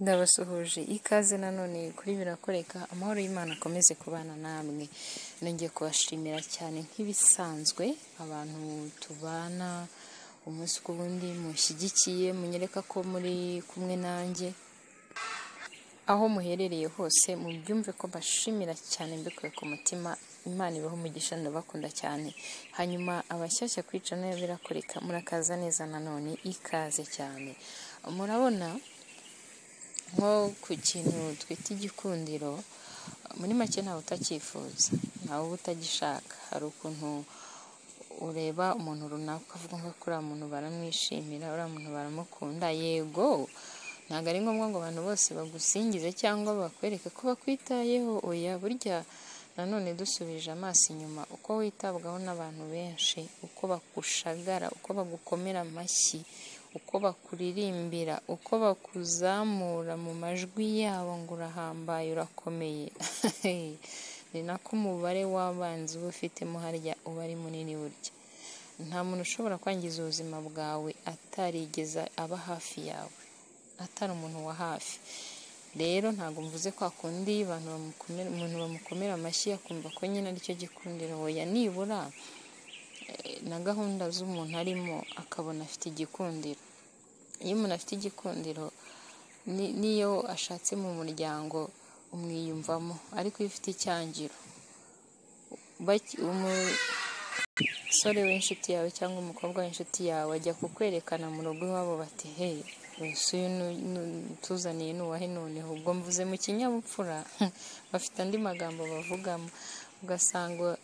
Ndabasuhuje ikaze nanone kuri birakoreka amahoro y'Imana akomeze kubana namwe, nongeye kubashimira cyane nk'ibisanzwe abantu tubana umunsi ku wundi mushyigikiye munyereka ko muri kumwe nanjye, aho muherereye hose mubyumve ko mbashimira cyane mbikuye ku mutima Imana ibahe umugisha ndabakunda cyane, hanyuma abashyashya kwica nayo birakoreka murakaza neza nanone ikaze cyane, murabona nko ku kintu twita igikundiro muri make ntawe utakifuza ntawe uba utagishaka, hari ukuntu ureba umuntu runaka ukavuga ngo kuriya muntu baramwishimira, uriya muntu baramukunda, yego ntabwo ari ngombwa ngo abantu bose bagusingize cyangwa bakwereke ko bakwitayeho, oya burya nanone dusubije amaso inyuma uko witabwaho n'abantu benshi, uko bagushagara, uko bagukomera amashyi, uko bakuririmbira, uko bakuzamura mu majwi yabo ngo urahambaye urakomeye, ni nako umubare w'abanzi uba ufitemo harya uba ari munini burya, nta muntu ushobora kwangiza ubuzima bwawe atarigeze aba hafi yawe, atari umuntu wa hafi, rero ntabwo mvuze kwa kundi umuntu bamukomera amashyi akumva ko nyine aricyo gikundiro, oya nibura na gahunda z'umuntu arimo akabona afite igikundiro, iyo umuntu afite igikundiro n'iyo ashatse mu muryango umwiyumvamo, ariko iyo ufite icyangiro umusore w'inshuti yawe cyangwa umukobwa w'inshuti yawe ajya kukwerekana mu rugo iwabo bati hey mbese uyu utuzaniye ni uwahe noneho, ubwo mvuze mu kinyabupfura bafite andi magambo bavugamo, ugasanga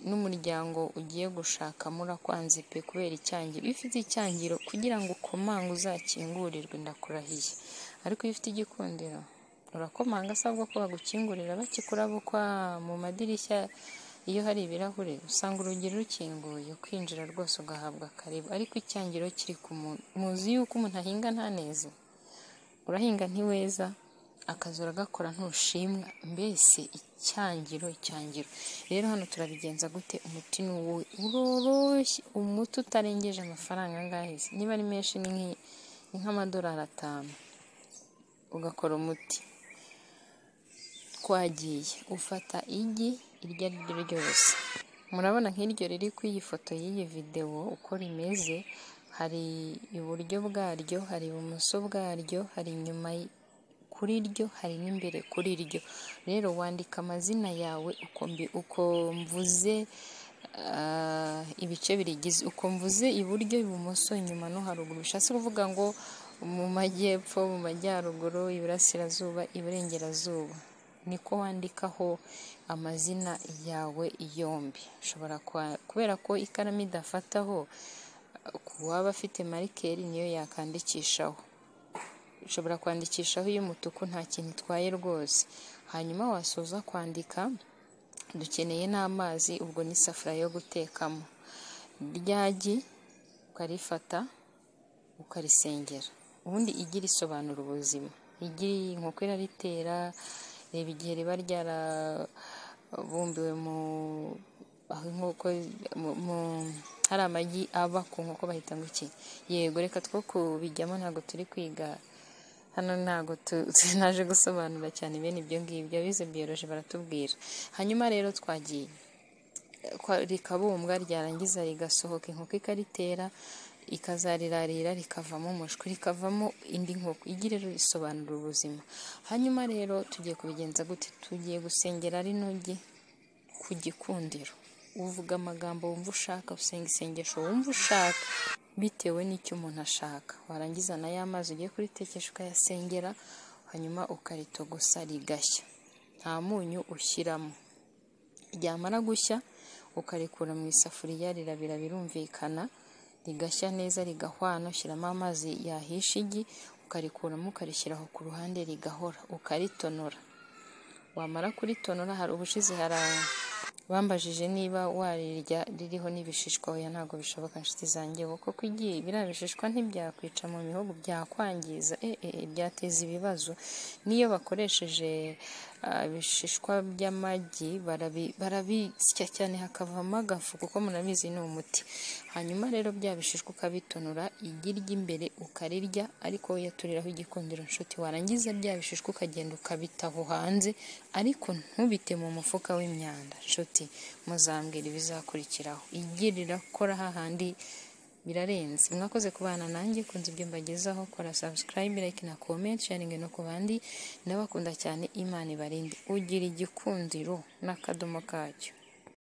n'umuryango ugiye gushaka murakwanze pe kubera icyangiro, iyo ufite icyangiro kugira ngo ukomange uzakingurirwe ndakurahiye, ariko iyo ufite igikundiro urakomanga se ahubwo ko bagukingurira bakikurabukwa mu madirishya iyo hari ibirahure usanga urugi rukinguye ukinjira rwose ugahabwa akareba, ariko icyangiro kiri ku muntu, muzi yuko umuntu ahinga ntaneze, urahinga ntiweza akazi uragakora ntushimwa, mbese icyangiro icyangiro, rero hano turabigenza gute umuti ni uwowe uroroshye, umuti utarengeje amafaranga angahe se, niba ari menshi ni nk'amadolari atanu, ugakora umuti twagiye ufata igi iryo ari ryo ryose, murabona nk'iryo riri ku iyi foto y'iyi videwo uko rimeze, hari iburyo bwaryo, hari ibumoso bwaryo, hari inyuma kuri ryo, hari n'imbere kuri ryo, rero wandika amazina yawe uko mvuze ibice birigize, uko mvuze iburyo, ibumoso, inyuma no haruguru, bishatse kuvuga ngo mu majyepfo, mu majyaruguru, iburasirazuba, iburengerazuba, niko wandikaho amazina yawe yombi, ushobora kubera ko ikaramu idafataho uwaba afite marikeri niyo yakandikishaho, ushobora kwandikishaho iy'umutuku nta kintu itwaye rwose, hanyuma wasoza kwandika dukeneye n'amazi ubwo n'isafuriya yo gutekamo, rya gi ukarifata ukarisengera, ubundi igi risobanura ubuzima, igi inkoko iraritera, reba igihe riba ryarabumbiwe mu aho inkoko hari amagi aba ku nkoko bahita ngo iki, yego reka two kubijyamo ntabwo turi kwiga hano ntabwo naje gusobanura cyane bene ibyo ngibyo, abize biyoroje baratubwira, hanyuma rero twagiye rikabumbwa ryarangiza rigasohoka inkoko ikaritera, ikazarirarira rikavamo umushwi, rikavamo indi nkoko, igi rero risobanura ubuzima, hanyuma rero tugiye kubigenza gute, tugiye gusengera rino gi ku gikundiro, uvuga amagambo wumva ushaka, usenga isengesho wumva ushaka bitewe n'icyo umuntu ashaka, warangiza na ya mazi ugiye kuritekesha ukayasengera, hanyuma ukaritogosa rigashya, nta munyu ushyiramo, ryamara gushya ukarikura mu isafuriya rirabira birumvikana, rigashya neza rigahwana, ushyiramo amazi yahisha igi, ukarikuramo ukarishyiraho ku ruhande rigahora, ukaritonora, wamara kuritonora hari ubushize hari bambajije niba warirya ririho n'ibishishwa, oya ntabwo bishoboka inshuti zanjye, kuko igi biriya bishishwa ntibyakwica mu mihogo byakwangiza, byateza ibibazo, n'iyo bakoresheje ah, ibishishwa by'amagi barabi- barabisya cyane hakavamo agafu kuko murabizi ni umuti hanyuma rero bya bishishwa ukabitonora igi ry'imbere ukarirya ariko uyaturiraho igikundiro nshuti warangiza bya bishishwa ukagenda ukabita aho hanze ariko ntubite mu mufuka w'imyanda nshuti muzambwira ibizakurikiraho igi rirakora hahandi birarenze mwakoze kubana nanjye kunze ibyo mbagezaho kora subscribe like na comment sharing no ku bandi ndabakunda cyane imana ibarinde ugira igikundiro n'akadomo kacyo